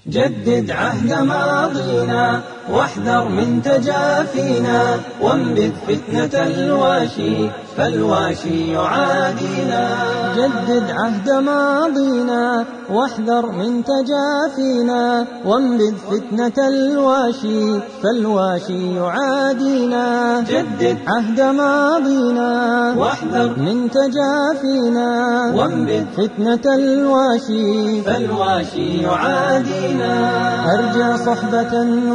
جدد عهد ماضينا واحذر من تجافينا وانبذ فتنة الواشي فالواشي يعادينا جدد عهد ماضينا واحذر من تجافينا وانبذ فتنة الواشي فالواشي يعادينا جدد عهد ماضينا واحذر من تجافينا وانبذ فتنة الواشي فالواشي يعادينا أرجى صحبة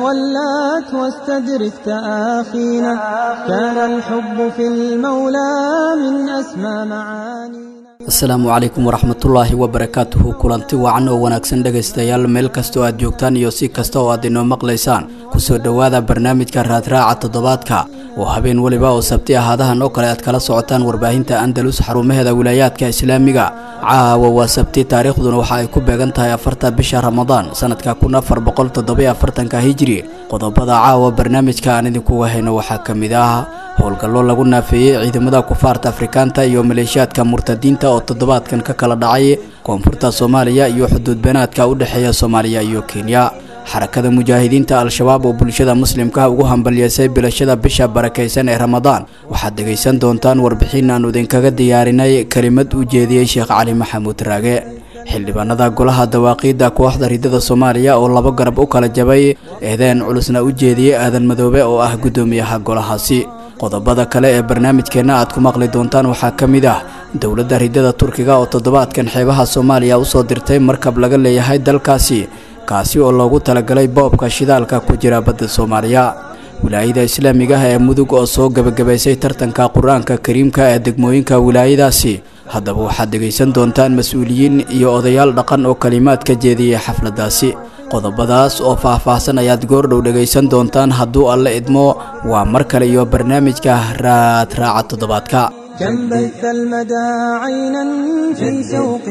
ولات واستدرك تآخينا كان الحب في المولى من أسمى معانينا asalaamu calaykum waraxmatullaahi wabarakaatuhu kulanti wacan oo wanaagsan dhegaystayaal meel kastoo aad joogtaan iyo si kasta oo aad inoo maqlaysaan kusoo dhowaada barnaamijka raadraaca toddobaadka oo habeen weliba oo sabti ahaadahan oo kale aad kala socotaan warbaahinta andalus xarumaheeda wilaayaadka islaamiga caawa waa sabti taariikhduna waxa ay ku beegan tahay afarta bisha ramadaan sanadka kun afar boqol toddobiyo afartanka hijiri qodobada caawa barnaamijka aan idinkuga hayno waxaa ka mid ah howlgallo lagu naafeeyey ciidamada kufaarta afrikaanta iyo maleeshiyaadka murtadiinta oo toddobaadkan ka kala dhacay koonfurta soomaaliya iyo xuduud beenaadka u dhexeeya soomaaliya iyo kenya xarakada mujaahidiinta al-shabaab oo bulshada muslimka ugu hambalyeysay bilashada bisha barakaysan ee ramadaan waxaad dhegaysan doontaan warbixin aanu idinkaga diyaarinay kelimad u jeediyey sheekh cali maxamuud raage xildhibaanada golaha dawaaqiidda kooxda ridada soomaaliya oo laba garab u kala jabay eedeen culusna u jeediyey aadan madoobe oo ah guddoomiyaha golahaasi qodobada kale ee barnaamijkeenna aad ku maqli doontaan waxaa ka mid ah dowladda ridada turkiga oo toddobaadkan xeebaha soomaaliya usoo dirtay markab laga leeyahay dalkaasi kaasi oo loogu talagalay boobka shidaalka ku jira badda soomaaliya wilaayada islaamiga ah ee mudug oo soo gebagabaysay tartanka qur-aanka kariimka ee degmooyinka wilaayadaasi haddaba waxaad dhegaysan doontaan mas-uuliyiin iyo odayaal dhaqan oo kalimaad ka jeediyey xafladdaasi qodobadaas oo faah-faahsan ayaad goordhow dhegaysan doontaan hadduu alle idmo waa mar kale iyo barnaamijka raadraaca toddobaadka كم بث المدى عينا في سوق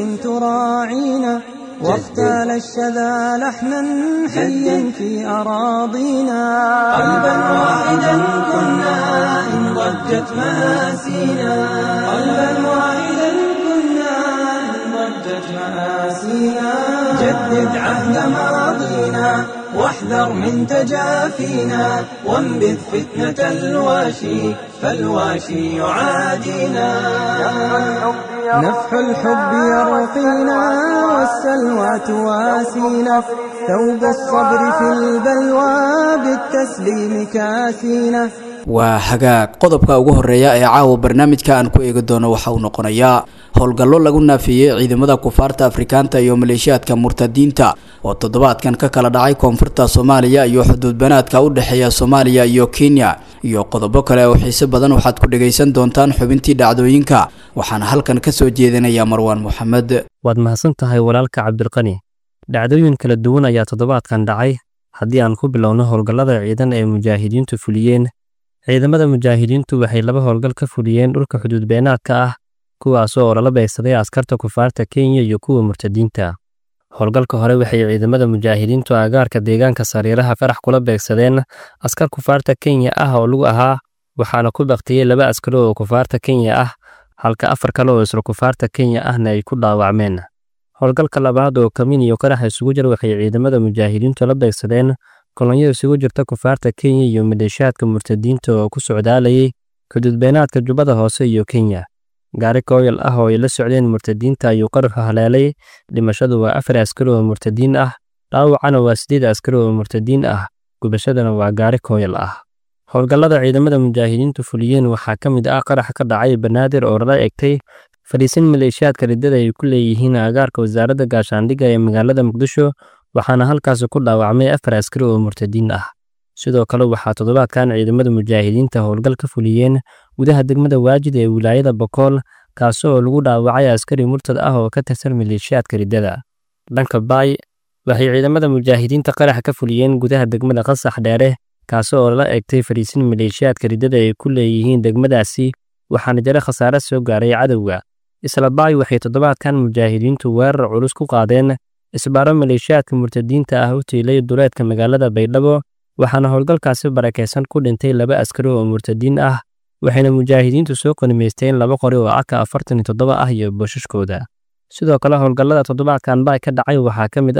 تراعينا واختال الشذا لحنا حيا في أراضينا قلبا واحدا كنا إن ضجت مآسينا قلبا واحدا كنا إن ضجت مآسينا جدد عهد ماضينا واحذر من تجافينا وانبذ فتنة الواشي فالواشي يعادينا نفح الحب يرقينا والسلوى تواسينا ثوب الصبر في البلوى بالتسليم كاسينا waa hagaag qodobka ugu horeeya ee caawa barnaamijka aan ku eegi doono waxa uu noqonayaa howlgallo lagu naafeeyey ciidamada kufaarta afrikaanta iyo maleeshiyaadka murtadiinta oo toddobaadkan ka kala dhacay koonfurta soomaaliya iyo xuduud banaadka u dhexeeya soomaaliya iyo kenya iyo qodobo kale oo xiise badan waxaad ku dhagaysan doontaan xubintii dhacdooyinka waxaana halkan ka soo jeedinaya marwaan moxamed waad mahadsan tahay walaalka cabdilqani dhacdooyin kala duwan ayaa toddobaadkan dhacay haddii aan ku bilowno howlgallada ciidan ee mujaahidiintu fuliyeen ciidamada mujaahidiintu waxay laba howlgal ka fuliyeen dhulka xuduud beenaadka ah kuwaasoo oo lala beegsaday askarta kufaarta kenya iyo kuwa murtadiinta howlgalka hore waxay ciidamada mujaahidiintu agaarka deegaanka sariiraha farax kula beegsadeen askar kufaarta kenya ah oo lagu ahaa waxaana ku baktiyey laba askari oo kufaarta kenya ah halka afar kale oo isla kufaarta kenya ahna ay ku dhaawacmeen howlgalka labaad oo kamin iyo qarax isugu jir waxay ciidamada mujaahidiintu la beegsadeen kolonyo isugu jirta kufaarta kenya iyo maleeshiyaadka murtadiinta oo ku socdaalayay xuduudbeenaadka jubbada hoose iyo kenya gaari kooyal ah oo ay la socdeen murtadiinta ayuu qaraxu haleelay dhimashadu waa afar askari oo murtadiin ah dhaawacana waa sideed askari oo murtadiin ah gubashadana waa gaari kooyal ah howlgallada ciidamada mujaahidiintu fuliyeen waxaa ka mid ah qarax ka dhacay banaadir oo lala egtay fadhiisin maleeshiyaadka riddada ay ku leeyihiin agaarka wasaaradda gaashaandhigga ee magaalada muqdisho waxaana halkaasi ku dhaawacmay afar askari oo murtadiin ah sidoo kale waxaa toddobaadkan ciidamada mujaahidiinta howlgal ka fuliyeen gudaha degmada waajid ee wilaayada bokool kaasi oo lagu dhaawacay askari murtad ah oo ka tirsan maleeshiyaadka riddada dhanka baay waxay ciidamada mujaahidiinta qarax ka fuliyeen gudaha degmada qasax dheere kaasi oo lala egtay fadhiisin maleeshiyaadka riddada ay ku leeyihiin degmadaasi waxaana jira khasaare soo gaaray cadowga isla baay waxay toddobaadkan mujaahidiintu weerar culus ku qaadeen isbaaro maleeshiyaadka murtadiinta ah u tiilay duleedka magaalada baydhabo waxaana howlgalkaasi barakaysan ku dhintay laba askari oo murtadiin ah waxayna mujaahidiintu soo qanimaysteen laba qori oo aka afartan iyo toddoba ah iyo booshaskooda sidoo kale howlgallada toddobaadkan baay ka dhacay waxaa ka mid ah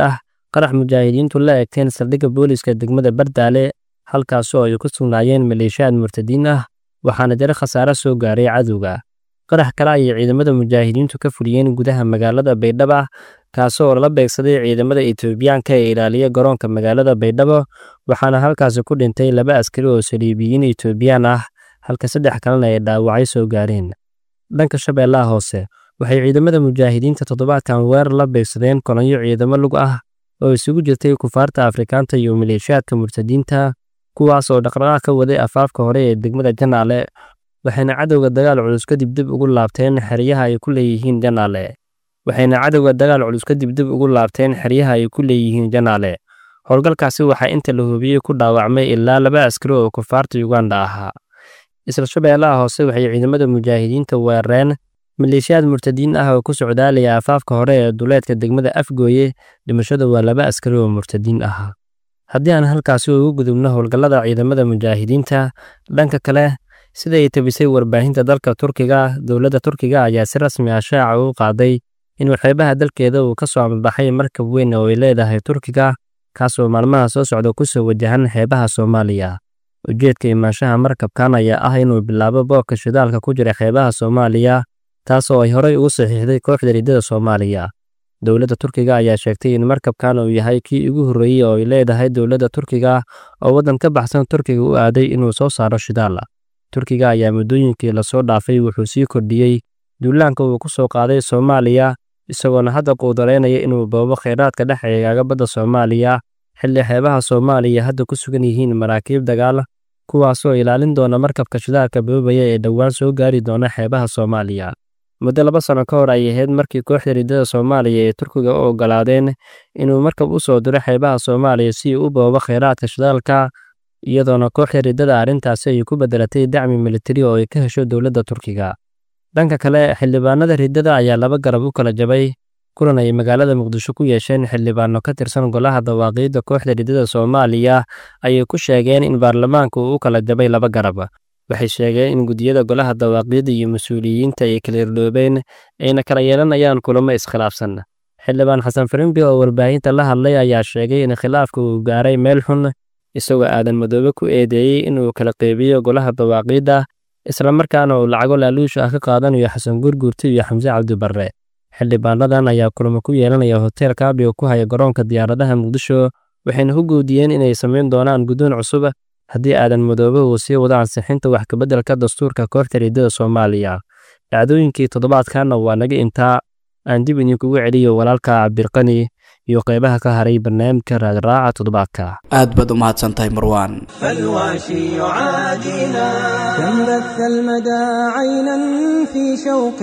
qarax mujaahidiintu la eegteen saldhigga booliiska degmada bardaale halkaasoo ay ku sugnaayeen maleeshiyaad murtadiin ah waxaana jira khasaare soo gaaray cadowga qarax kale ayay ciidamada mujaahidiintu ka fuliyeen gudaha magaalada baydhabo kaasoo lala beegsaday ciidamada etoobiyaanka ee ilaaliya garoonka magaalada baydhabo waxaana halkaasi ku dhintay laba askari oo saliibiyiin etoobiyaan ah halka saddex kalena ay dhaawacyo soo gaareen dhanka shabeellaha hoose waxay ciidamada mujaahidiinta toddobaadkan weerar la beegsadeen kolonyo ciidamo lug ah oo isugu jirtay kufaarta afrikaanta iyo maleeshiyaadka murtadiinta kuwaas oo dhaqdhaqaaq ka waday afaafka hore ee degmada janaale waxayna cadowga dagaal culus kadib dib ugu laabteen xeryaha ay ku leeyihiin janaale waxayna cadowga dagaal culus kadib dib ugu laabteen xeryaha ay ku leeyihiin janaale howlgalkaasi waxaa inta la hubiyey ku dhaawacmay ilaa laba askari oo kufaarta yuganda ahaa isla shabeellaha hoose waxay ciidamada mujaahidiinta weerareen maleeshiyaad murtadiin ah oo ku socdaalaya afaafka hore ee duleedka degmada afgooye dhimashada waa laba askari oo murtadiin ahaa haddii aan halkaasi ugu gudubno howlgallada ciidamada mujaahidiinta dhanka kale sida ay tabisay warbaahinta dalka turkiga dowladda turkiga ayaa si rasmi ah shaaca u qaaday in waxyaabaha dalkeeda uu ka soo ambaxay markab weyn oo ay leedahay turkiga kaasoo maalmaha soo socda kusoo wajahan xeebaha soomaaliya ujeedka imaanshaha markabkan ayaa ah inuu bilaabo boobka shidaalka ku jira xeebaha soomaaliya taasoo ay horey ugu saxiixday kooxda riddada soomaaliya dowladda turkiga ayaa sheegtay in markabkan uu yahay kii ugu horreeyey oo ay leedahay dowladda turkiga oo waddan ka baxsan turkiga u aaday inuu soo saaro shidaal turkiga ayaa muddooyinkii lasoo dhaafay wuxuu sii kordhiyey duulaanka uu ku soo qaaday soomaaliya isagoona hadda quudareynaya inuu boobo kheyraadka dhex eegaaga badda soomaaliya xilli xeebaha soomaaliya hadda ku sugan yihiin maraakiib dagaal kuwaasoo ilaalin doona markabka shidaalka boobaya ee dhowaan soo gaari doona xeebaha soomaaliya muddo laba sano ka hor ay ahayd markii kooxda riddada soomaaliya ee turkiga u oggolaadeen inuu markab u soo diro xeebaha soomaaliya si uu u boobo kheyraadka shidaalka iyadoona kooxda riddada arrintaasi ay ku beddelatay dacmi militari oo ay ka hesho dowladda turkiga dhanka kale xildhibaanada riddada ayaa laba garab u kala jabay kulan ay magaalada muqdisho ku yeesheen xildhibaano ka tirsan golaha dawaaqiidda kooxda riddada soomaaliya ayay ku sheegeen in baarlamaanka uu u kala jabay laba garab waxay sheegeen in gudiyada golaha dawaaqiidda iyo mas-uuliyiinta ay kala irdhoobeen ayna kala yeelanayaan kulamo iskhilaafsan xildhibaan xasan farimbi oo warbaahinta la hadlay ayaa sheegay in khilaafka uu gaaray meel xun isagoo aadan madoobe ku eedeeyey inuu kala qeybiyo golaha dawaaqiidda islamarkaana uu lacago laaluush ah ka qaadanayo xasan gurguurti iyo xamse cabdibarre xildhibaanadan ayaa kulamo ku yeelanaya hotel kaabi oo ku haya garoonka diyaaradaha muqdisho waxayna ku guudiyeen inay samayn doonaan guddoon cusub haddii aadan madoobe uu sii wado ansixinta wax kabeddelka dastuurka kooxda riddada soomaaliya dhacdooyinkii toddobaadkanna waa naga intaa aan dib idinkugu celiyo walaalka cabdirqani iyo qaybaha ka haray barnaamijka raadraaca toddobaadka aad baad u mahadsan tahay marwaan فالواشي يعادينا كم بث المدى عينا في شوق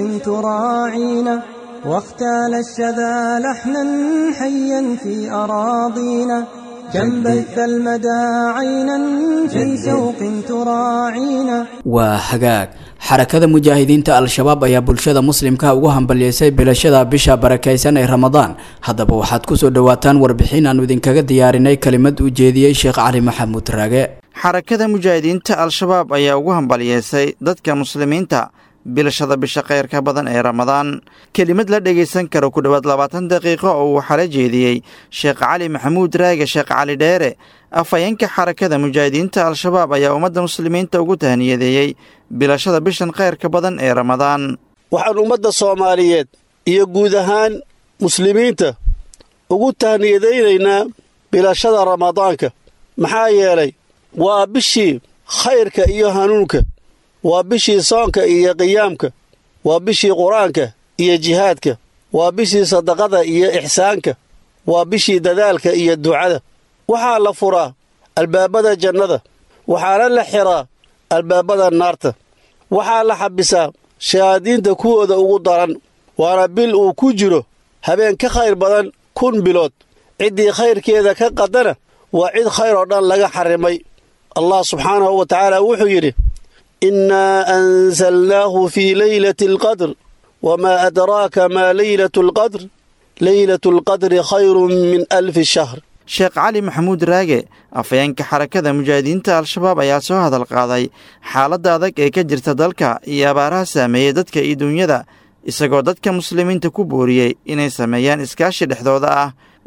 تراعينا واختال الشذا لحنا حيا في أراضينا كم بث المدى عينا في شوق تراعينا waa hagaag xarakada mujaahidiinta al-shabaab ayaa bulshada muslimka ugu hambalyeysay bilashada bisha barakaysan ee ramadaan haddaba waxaad kusoo dhowaataan warbixin aanu idinkaga diyaarinay kelimad uu jeediyey sheekh cali maxamuud raage xarakada mujaahidiinta al-shabaab ayaa ugu hambalyeysay dadka muslimiinta bilashada bisha khayrka badan ee ramadaan kelimad la dhegaysan karo ku dhowaad labaatan daqiiqo oo uu xala jeediyey sheekh cali maxamuud raage sheekh cali dheere afhayeenka xarakada mujaahidiinta al-shabaab ayaa ummadda muslimiinta ugu tahniyadeeyey bilashada bishan khayrka badan ee ramadaan waxaan ummadda soomaaliyeed iyo guud ahaan muslimiinta ugu tahniyadaynaynaa bilashada ramadaanka maxaa yeelay waa bishii khayrka iyo hanuunka waa bishii soonka iyo qiyaamka waa bishii qur-aanka iyo jihaadka waa bishii sadaqada iyo ixsaanka waa bishii dadaalka iyo ducada waxaa la furaa albaabada jannada waxaana la xiraa albaabada naarta waxaa la xabisaa shayaadiinta kuwooda ugu daran waana bil uu ku jiro habeen ka khayr badan kun bilood ciddii khayrkeeda ka qadana waa cid khayr oo dhan laga xarrimay allah subxaanahu wa tacaala wuxuu yidhi innaa ansalnaahu fii leylati alqadr wamaa adraaka maa leylatu alqadr leylatu alqadri khayrun min alfi shahr sheekh cali maxamuud raage afhayeenka xarakada mujaahidiinta al-shabaab ayaa soo hadal qaaday xaaladda adag ee ka jirta dalka iyo abaaraha saameeyey dadka iyo duunyada isagoo dadka muslimiinta ku booriyey inay sameeyaan iskaashi dhexdooda ah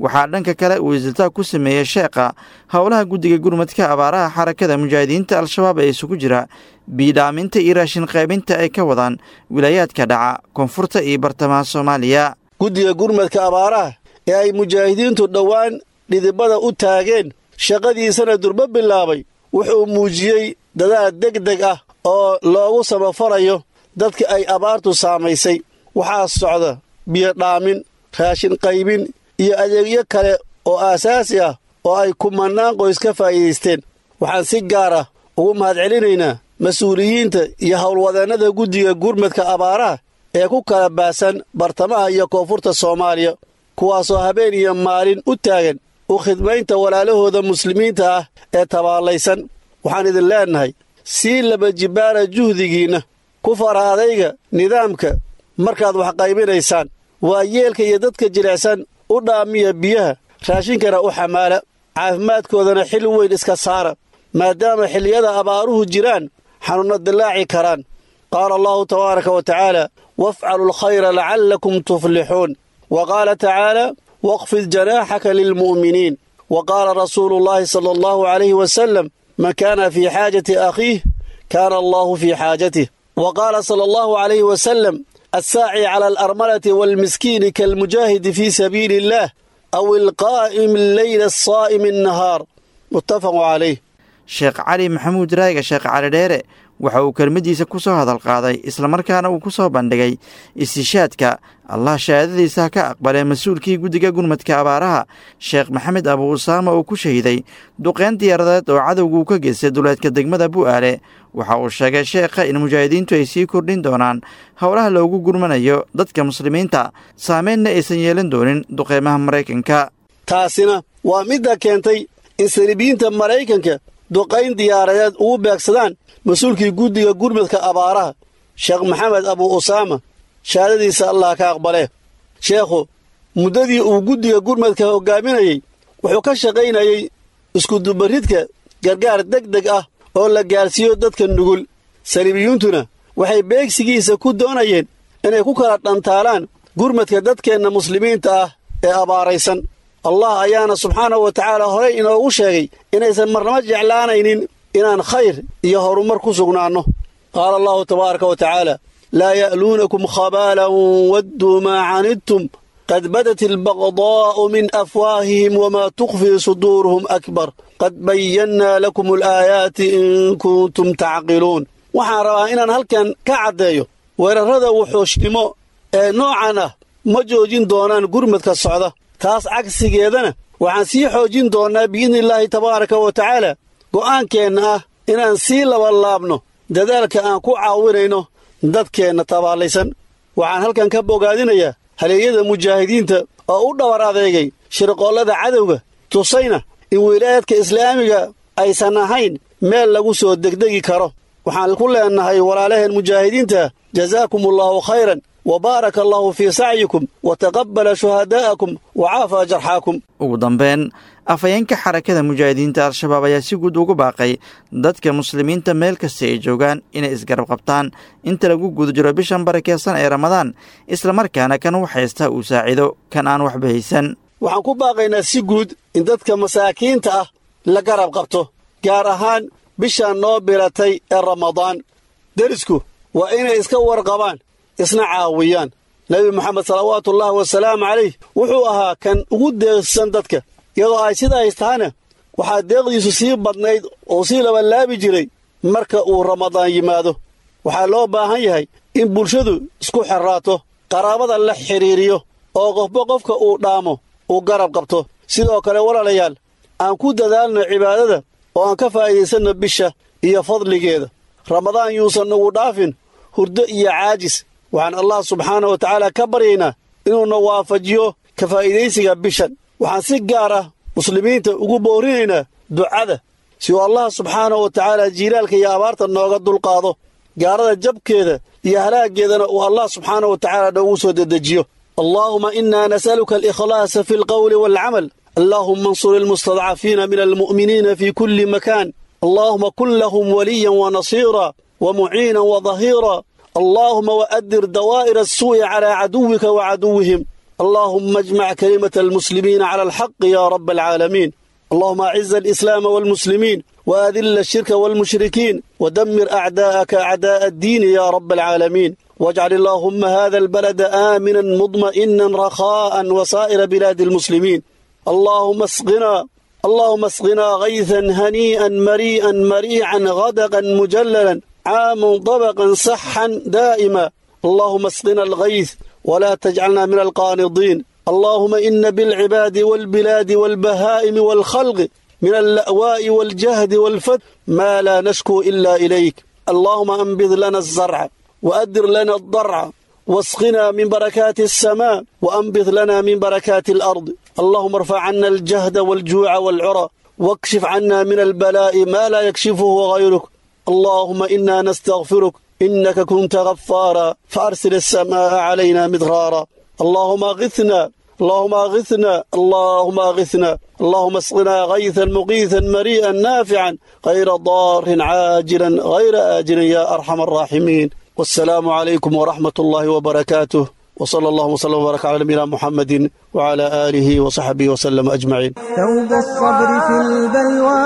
waxaa dhanka kale uu isiltaag ku sameeyey sheekha howlaha guddiga gurmadka abaaraha xarakada mujaahidiinta al-shabaab ee isugu jira biidhaaminta iyo raashin qaybinta ay ka wadaan wilaayaadka dhaca koonfurta iyo bartamaha soomaaliya guddiga gurmadka abaaraha ee ay mujaahidiintu dhowaan dhidibada u taageen shaqadiisana durbo bilaabay wuxuu muujiyey dadaal deg deg ah oo loogu samafarayo dadka ay abaartu saamaysay waxaa socda biyodhaamin raashin qaybin iyo adeegyo kale oo aasaasi ah oo ay kumannaan qoys ka faa'iidaysteen waxaan si gaar ah ugu mahadcelinaynaa mas-uuliyiinta iyo howlwadeennada guddiga gurmadka abaaraha ee ku kala baahsan bartamaha iyo koonfurta soomaaliya kuwaasoo habeen iyo maalin u taagan u khidmaynta walaalahooda muslimiinta ah ee tabaallaysan waxaan idin leennahay sii laba jibbaara juhdigiinna ku fara adayga nidaamka markaad wax qaybinaysaan waa yeelka iyo dadka jilicsan u dhaamiya biyaha raashinkana u xamaala caafimaadkoodana xil weyn iska saara maadaama xilliyada abaaruhu jiraan xanuunna dillaaci karaan qaala allahu tabaaraka wa tacaala wafcalu alkhayra lacallakum tuflixuun wa qaala tacaala waqfid janaaxaka lilmu'miniin wa qaala rasuulu llaahi sala allahu calayhi wasalam man kaana fii xaajati akhiih kaana allaahu fii xaajatih wa qaala sala allahu calayhi wasalam assaaci cala alarmalati waalmiskiini kaalmujaahidi fii sabiili illaah aw ilqaa'imi alleyla asaa'imi annahaar muttafaqu calayh sheekh cali maxamuud raaga sheekh cali dheere waxa uu kelmaddiisa ku soo hadal qaaday islamarkaana uu ku soo bandhigay istishaadka allah shahaadadiisa ha ka aqbalee mas-uulkii guddiga gurmadka abaaraha sheekh maxamed abu usaama uu ku shahiday duqeyn diyaaradeed oo cadowguu ka geystay duleedka degmada bu'aale waxa uu sheegay sheekha in mujaahidiintu ay sii kordhin doonaan howlaha loogu gurmanayo dadka muslimiinta saameynna aysan yeelan doonin duqeymaha maraykanka taasina waa midda keentay in saliibiyiinta maraykanka duqayn diyaaradeed ugu beegsadaan mas-uulkii guddiga gurmadka abaaraha sheekh maxamed abu usaama shahaadadiisa allah ka aqbalee sheekhu muddadii uu guddiga gurmadka hoggaaminayey wuxuu ka shaqaynayey iskudubaridka gargaar deg deg ah oo la gaarsiiyo dadka nugul saliibiyuuntuna waxay beegsigiisa ku doonayeen inay ku kala dhantaalaan gurmadka dadkeenna muslimiinta ah ee abaaraysan allah ayaana subxaanahu wa tacaala horey inoogu sheegay inaysan marnamo jeclaanaynin inaan khayr iyo horumar ku sugnaanno qaala allahu tabaaraka wa tacaala laa ya'luunakum khabaalan wadduu maa canidtum qad badat albaqdaa'u min afwaahihim wamaa tukhfii suduuruhum akbar qad bayannaa lakum alaayaati in kuntum tacqiluun waxaan rabaa inaan halkan ka caddeeyo weerarrada wuxuushnimo ee noocan ah ma joojin doonaan gurmadka socda taas cagsigeedana waxaan sii xoojin doonnaa biidnillaahi tabaaraka wa tacaala go'aankeenna ah inaan sii labanlaabno dadaalka aan ku caawinayno dadkeenna tabaallaysan waxaan halkan ka bogaadinayaa haleeyada mujaahidiinta oo u dhabar adeegay shirqoollada cadowga tusayna in wilaayadka islaamiga aysan ahayn meel lagu soo degdegi karo waxaan ku leennahay walaalaheen mujaahidiinta jazaakumullaahu khayran wa baaraka allaahu fii sacyikum wa taqabbala shuhadaa'akum wa caafaa jarxaakum ugu dambeyn afhayeenka xarakada mujaahidiinta al-shabaab ayaa si guud ugu baaqay dadka muslimiinta meel kasta ay joogaan inay isgarab qabtaan inta lagu guda jiro bishan barakeysan ee ramadaan islamarkaana kan wax haysta uu saacido kan aan waxba haysan waxaan ku baaqaynaa si guud in dadka masaakiinta ah la garab qabto gaar ahaan bishaan noo bilatay ee ramadaan derisku waa inay iska warqabaan isna caawiyaan nebi moxamed salawaatuullaahi wasalaamu calayh wuxuu ahaa kan ugu deeqsan dadka iyadoo ay sidaas tahana waxaa deeqdiisu sii badnayd oo sii labanlaabi jiray marka uu ramadaan yimaado waxaa loo baahan yahay in bulshadu isku xerraato qaraabada la xidhiiriyo oo qofba qofka uu dhaamo uu garab qabto sidoo kale walaalayaal aan ku dadaalno cibaadada oo aan ka faa'iidaysanno bisha iyo fadligeeda ramadaan yuusan nagu dhaafin hurdo iyo caajis waxaan allah subxaana wa tacaala ka baryaynaa inuuna waafajiyo ka faa'iidaysiga bishan waxaan si gaar ah muslimiinta ugu boorinaynaa ducada si uu allah subxaana wa tacaala jiilaalka iyo abaarta nooga dulqaado gaarada jabkeeda iyo halaaggeedana uu allah subxaana wa tacaala noogu soo dedejiyo allaahuma innaa nas'aluka alikhlaasa fi alqawli waalcamal allaahuma ansur ilmustadcafiina min almu'miniina fii kulli makaan allaahuma kun lahum waliyan wa nasiira wa muciinan wa dahiira allaahuma wa'adir dawaa'ira asuu'i calaa caduwika wa caduwihim اللهم اجمع كلمة المسلمين على الحق يا رب العالمين اللهم أعز الإسلام والمسلمين وأذل الشرك والمشركين ودمر أعداءك أعداء الدين يا رب العالمين واجعل اللهم هذا البلد آمنا مطمئنا رخاء وسائر بلاد المسلمين اللهم اسقنا اللهم اسقنا غيثا هنيئا مريئا مريعا غدقا مجللا عاما طبقا صحا دائما اللهم اسقنا الغيث ولا تجعلنا من القانضين اللهم إن بالعباد والبلاد والبهائم والخلق من اللأواء والجهد والفت ما لا نشكو إلا إليك اللهم أنبذ لنا الزرع وأدر لنا الضرع واسقنا من بركات السماء وأنبث لنا من بركات الأرض اللهم ارفع عنا الجهد والجوع والعرى واكشف عنا من البلاء ما لا يكشفه غيرك اللهم إنا نستغفرك إنك كنت غفارا فأرسل السماء علينا مدرارا اللهم أغثنا اللهم أغثنا اللهم أغثنا اللهم اسقنا غيثا مغيثا مريئا نافعا غير ضار عاجلا غير آجل يا أرحم الراحمين والسلام عليكم ورحمة الله وبركاته وصلى الله وسلم وبارك على نبينا محمد وعلى آله وصحبه وسلم أجمعين ثوب الصبر في البلوى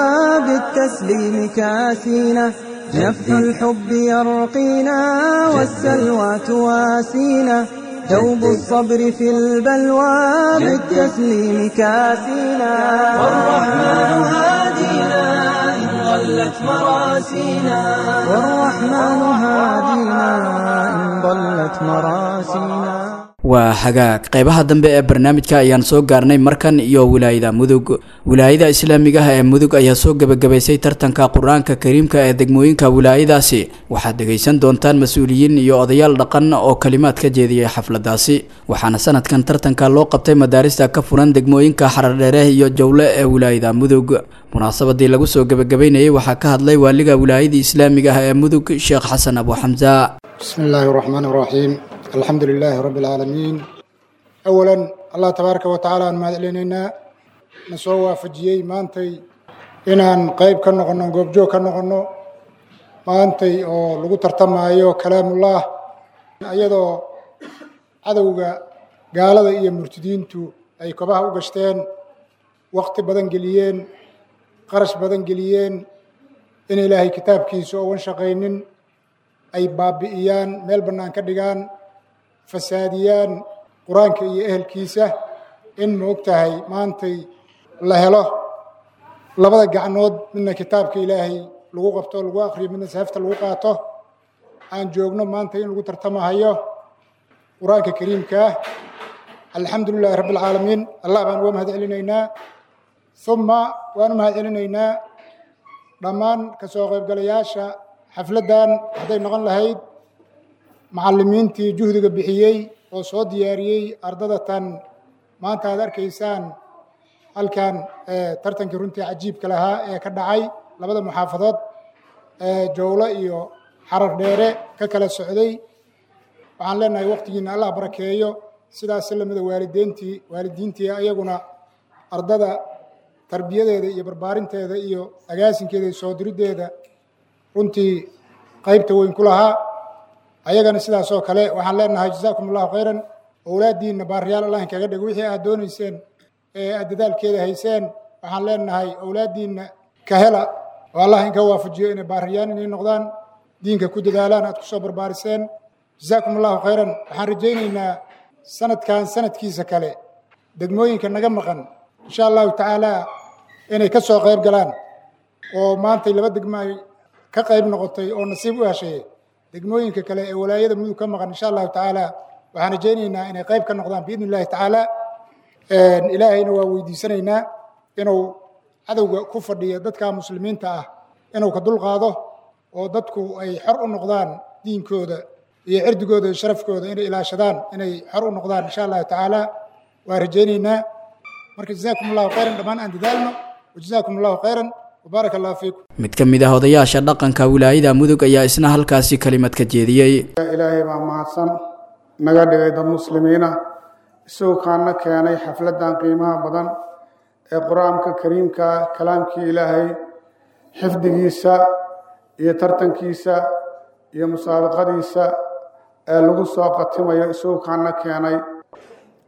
بالتسليم كاسينا نفح الحب يرقينا والسلوى تواسينا ثوب الصبر في البلوى بالتسليم كاسينا والرحمن هادينا إن ضلت مراسينا والرحمن هادينا إن ضلت مراسينا waa hagaag qeybaha dambe ee barnaamijka ayaan soo gaarnay markan iyo wilaayada mudug wilaayada islaamiga ah ee mudug ayaa soo gebagabaysay tartanka qur-aanka kariimka ee degmooyinka wilaayadaasi waxaad dhegaysan doontaan mas-uuliyiin iyo odayaal dhaqan oo kalimaad ka jeediyay xafladaasi waxaana sanadkan tartanka loo qabtay madaarista ka furan degmooyinka xarardheere iyo jowle ee wilaayada mudug munaasabadii lagu soo gebagabaynayay waxaa ka hadlay waaliga wilaayada islaamiga ah ee mudug sheekh xasan abu xamsa بسم الله الرحمن الرحيم الحمد لله رب العالمين أولا الله تبارك وتعالى أن مهدلينينا نسوى وافجيي مانتي inaan qayb ka noqono goobjoog ka noqono maantay oo lagu tartamayo kalaamullah iyadoo cadowga gaalada iyo murtidiintu ay kobaha u gashteen wakti badan geliyeen qarash badan geliyeen in ilaahay kitaabkiisa oogan shaqaynin ay baabi'iyaan meel bannaan ka dhigaan fasaadiyaan qur-aanka iyo ehelkiisa in ma og tahay maantay la helo labada gacnood midna kitaabka ilaahay lagu qabto lagu akriyo midna sahafta lagu qaato aan joogno maanta in lagu tartamahayo qur-aanka kariimkaa alxamdu lilahi rabbi alcaalamiin allah baan uga mahad celinaynaa uma waan u mahad celinaynaa dhammaan ka soo qaybgalayaasha xafladdan hadday noqon lahayd macallimiintii juhdiga bixiyey oo soo diyaariyey ardada tan maanta aad arkaysaan halkan tartankii runtii cajiibka lahaa ee ka dhacay labada muxaafadood ee jowlo iyo xarar dheere ka kala socday waxaan leenahay waktigiina allah barakeeyo sidaas lamida waalideyntii waalidiintii ayaguna ardada tarbiyadeeda iyo barbaarinteeda iyo agaasinkeeda iyo soo diriddeeda runtii qaybta weyn ku lahaa ayagana sidaas oo kale waxaan leenahay jazaakum allahu khayran owlaaddiinna baariyaal allah inkaga dhigo wixii aad doonayseen ee aad dadaalkeeda hayseen waxaan leenahay owlaaddiinna ka hela oo allah inka waafajiyo inay baariyaan inay noqdaan diinka ku dadaalaan aad ku soo barbaariseen jazaakum allahu khayran waxaan rajaynaynaa sanadkan sanadkiisa kale degmooyinka naga maqan insha allahu tacaala inay ka soo qayb galaan oo maantay laba degmo ay ka qayb noqotay oo nasiib u heshay degmooyinka kale ee walaayada mudug ka maqan insha allahu tacaala waxaan rajaynaynaa inay qayb ka noqdaan biidni illahi tacaala ilaahayna waa weydiisanaynaa inuu cadowga ku fadhiya dadka muslimiinta ah inuu ka dulqaado oo dadku ay xor u noqdaan diinkooda iyo cirdigooda iyo sharafkooda inay ilaashadaan inay xor u noqdaan insha allahu tacaala waa rajaynaynaa marka jazaakum allahu khayran dhammaan aan dadaalno wajazaakum allahu khayran wbaaraka allahu fiikum mid ka mid ah odayaasha dhaqanka wilaayada mudug ayaa isna halkaasi kelimad ka jeediyey ilaahay baa mahadsan naga dhigay dad muslimiina isagoo kaana keenay xafladdan qiimaha badan ee qur-aanka kariimka kalaamkii ilaahay xifdigiisa iyo tartankiisa iyo musaabaqadiisa ee lagu soo qatimayo isagoo kaana keenay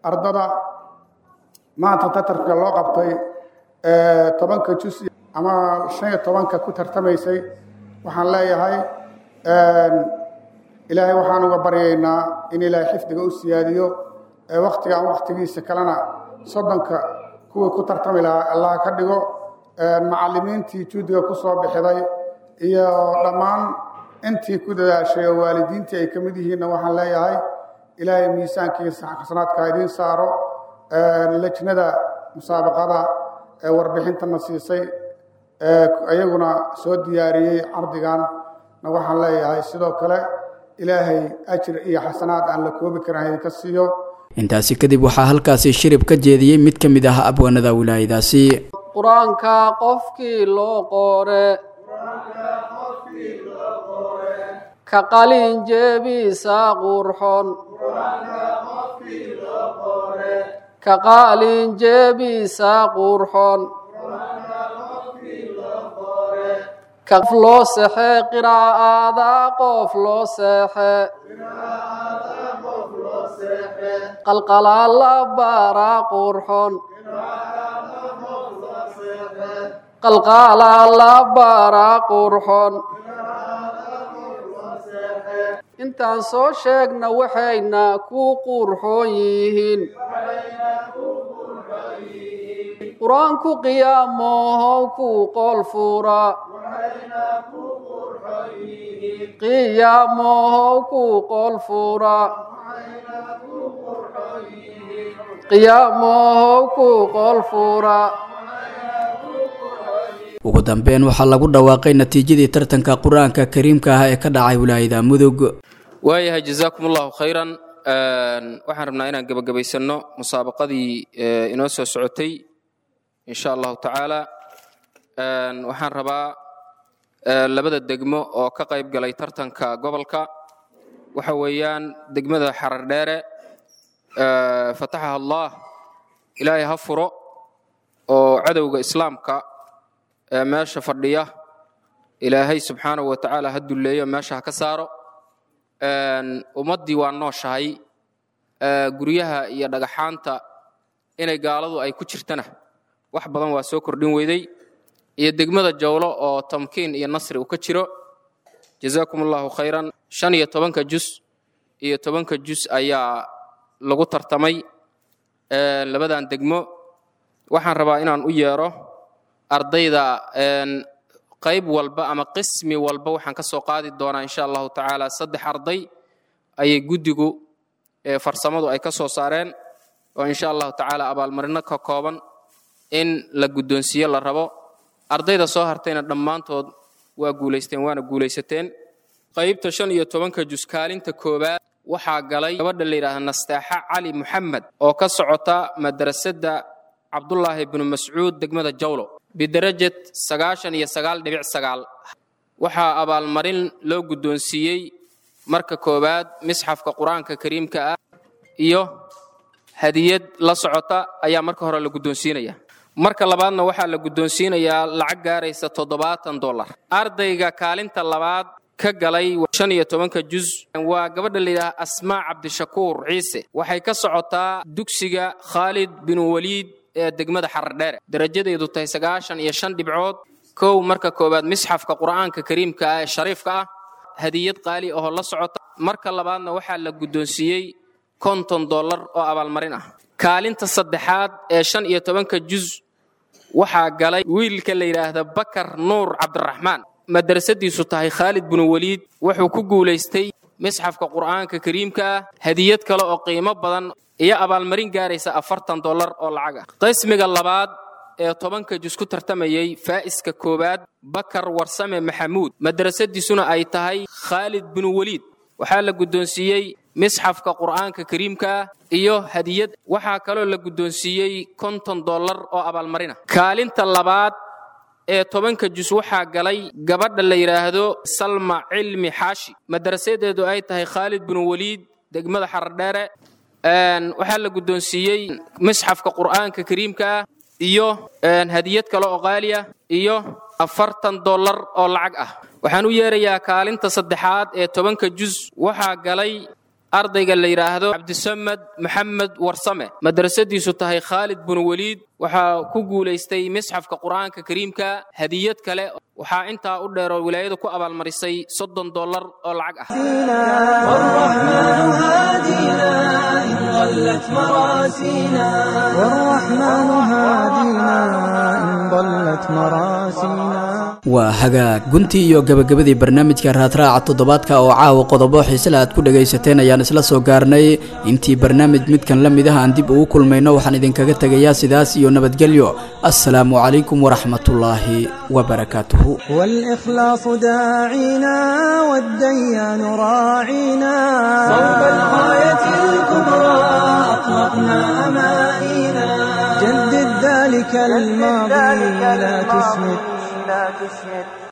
ardada maanta tatarka loo qabtay tobanka jus ama shan iyo tobanka ku tartamaysay waxaan leeyahay ilaahay waxaan uga baryaynaa in ilaahay xifdiga u siyaadiyo waktigan waktigiisa kalena soddonka kuwii ku tartami lahaa allah ka dhigo macallimiintii juudiga ku soo bixiday iyo dhammaan intii ku dadaashay oo waalidiintii ay ka mid yihiinna waxaan leeyahay ilaahay miisaankiisa xasanaadka idiin saaro lejnada musaabaqada ee warbixintana siisay iyaguna soo diyaariyey cardigan na waxaan leeyahay sidoo kale ilaahay ajir iyo xasanaad aan la koobi karin idinka siiyo intaasi kadib waxaa halkaasi shirib ka jeediyey mid ka mid ah abwaanada wilaayadaasi qur-aanka qofkii loo qoore ka qalin jeebiisa qurxon ka qalin jeebiisa qurxon kaf loo sexe qiraa'ada qof loo seexe qalqalaala bara qurxon qalqalaala bara qurxon intaan soo sheegna waxayna ku qurxoon yihiin qur-aanku qiyaamohow ku qol fura qiyaamohow ku qol fura qiyaamohow ku qol fura ugu dambeyn waxaa lagu dhawaaqay natiijadii tartanka qur-aanka kariimka ah ee ka dhacay wilaayada mudug waayahay jazaakum allahu khayran waxaan rabnaa inaan gebagabaysanno musaabaqadii inoo soo socotay insha allahu tacaala waxaan rabaa labada degmo oo ka qayb galay tartanka gobolka waxa weeyaan degmada xarar dheere fataxaha allah ilaahay ha furo oo cadowga islaamka ee meesha fadhiya ilaahay subxaanahu wa tacaala ha dulleeyo meesha ha ka saaro ummaddii waa nooshahay guryaha iyo dhagaxaanta inay gaaladu ay ku jirtana wax badan waa soo kordhin weyday iyo degmada jawlo oo tamkiin iyo nasri uu ka jiro jazaakum allahu khayran shan iyo tobanka jus iyo tobanka jus ayaa lagu tartamay labadan degmo waxaan rabaa inaan u yeero ardayda qayb walba ama qismi walba waxaan ka soo qaadi doonaa insha allahu tacaala saddex arday ayay guddigu farsamadu ay ka soo saareen oo insha allahu tacaala abaalmarino ka kooban in la guddoonsiiyo la rabo ardayda soo hartayna dhammaantood waa guulaysteen waana guulaysateen qaybta shan iyo tobanka jus kaalinta koowaad waxaa galay gabadha la yidhaahda nastaaxa cali muxamed oo ka socota madrasadda cabdullaahi bnu mascuud degmada jawlo bidarajad sagaashan iyo sagaal dhibic sagaal waxaa abaalmarin loo guddoonsiiyey marka koowaad misxafka qur-aanka kariimka ah iyo hadiyad la socota ayaa marka hore la guddoonsiinaya marka labaadna waxaa la guddoonsiinayaa lacag gaaraysa toddobaatan dollar ardayga kaalinta labaad ka galay shan iyo tobanka jus waa gabadha layidhaha asmaa cabdishakuur ciise waxay ka socotaa dugsiga khaalid bin waliid ee degmada xardheere darajadeedu tahay sagaashan iyo shan dhibcood kow marka koowaad misxafka qur'aanka kariimka ah ee shariifka ah hadiyad qaali ahoo la socota marka labaadna waxaa la guddoonsiiyey konton dollar oo abaalmarin ah kaalinta saddexaad ee shan iyo tobanka jus waxaa galay wiilka la yidhaahda bakar nuur cabdiraxmaan madrasadiisu tahay khaalid binu waliid wuxuu ku guulaystay misxafka qur'aanka kariimka ah hadiyad kale oo qiimo badan iyo abaalmarin gaaraysa afartan dollar oo lacag ah qismiga labaad ee tobanka jus ku tartamayey faa'iska koowaad bakar warsame maxamuud madrasadiisuna ay tahay khaalid binu waliid waxaa la guddoonsiiyey misxafka qur'aanka kariimka ah iyo hadiyad waxaa kaloo la guddoonsiiyey konton dollar oo abaalmarina kaalinta labaad ee tobanka jus waxaa galay gabadha la yidhaahdo salma cilmi xaashi madrasadeedu ay tahay khaalid binu waliid degmada xardheere waxaa la guddoonsiiyey misxafka qur'aanka kariimka ah iyo hadiyad kale oo qaali ah iyo afartan dollar oo lacag ah waxaan u yeerayaa kaalinta saddexaad ee tobanka jus waxaa galay ardayga la yidhaahdo cabdisamed maxamed warsame madrasadiisu tahay khaalid bun weliid waxaa ku guulaystay misxafka qur'aanka kariimka hadiyad kale waxaa intaa u dheeroo wilaayadu ku abaalmarisay soddon dollar oo lacag ah والرحمن هادينا إن ضلت مراسينا والرحمن هادينا إن ضلت مراسينا waa hagaag guntii iyo gabagabadii barnaamijka raadraaca toddobaadka oo caawa qodobo xiisele aad ku dhagaysateen ayaan isla soo gaarnay intii barnaamij midkan la mid ah aan dib ugu kulmayno waxaan idinkaga tegayaa sidaas iyo nabadgelyo assalaamu calaykum waraxmatullaahi wabarakaatuhu والإخلاص داعينا والديان راعينا صوب الغاية الكبرى أطلقنا أمانينا جدد ذلك الماضي لا تسمد